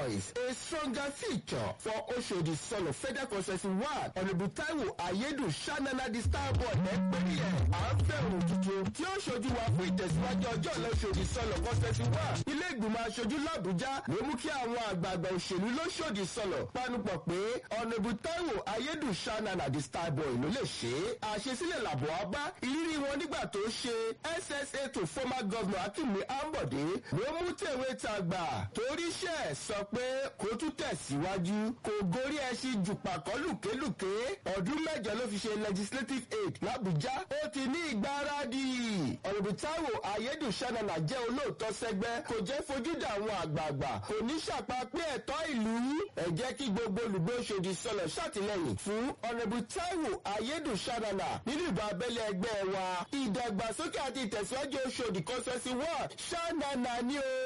voice, a stronger future for Oshodi Solo Federal Constituency One. Honourable Taiwo Ayedu Shanana the star boy ẹgbẹ́rì ẹ̀. À ń fẹ́ òun tuntun tí ó ṣojú wa fún ìtẹ̀síwájú ọjọ́ ọ̀la Oshodi Solo Constituency One. Ilé ìgbìmọ̀ aṣojú l'Àbújá ló mú kí àwọn àgbààgbà òṣèlú lóṣòdì sọ̀lọ̀ panupọ̀ pé Honourable Taiwo Ayedu Shanana the star boy ló lè ṣe é. Àṣesílẹ̀ làbọ̀ wá bá ìrírí wọn nígbà tó ṣe SSA to former governor Akinmi Ambode ló mú tèwé tàgbà toríṣẹ́ sọ pé kó tún tẹ̀síwájú kò gorí ẹṣin jùpàkọ́ lùkélùké ọdún mẹ́jọ ló fi ṣe legislative aid l'Abuja ó ti ní ìgbáradì Honourable Taiwo Ayedu Shanana jẹ́ olóòótọ́ sẹ́gbẹ́ kò jẹ́ fojú dà àwọn àgbààgbà kò ní ṣàpapẹ́ ẹ̀tọ́ ìlú ẹ jẹ́ kí gbogbo olùgbé Òṣòdì sọlọ̀ ṣàtìlẹ́yìn fún Honourable Taiwo Ayedu Shanana nínú ìbò abẹ́lé ẹgbẹ́ wa ìdàgbàsókè àti ìtẹ̀síwájú Òṣòdì constituency one Shanana ni o.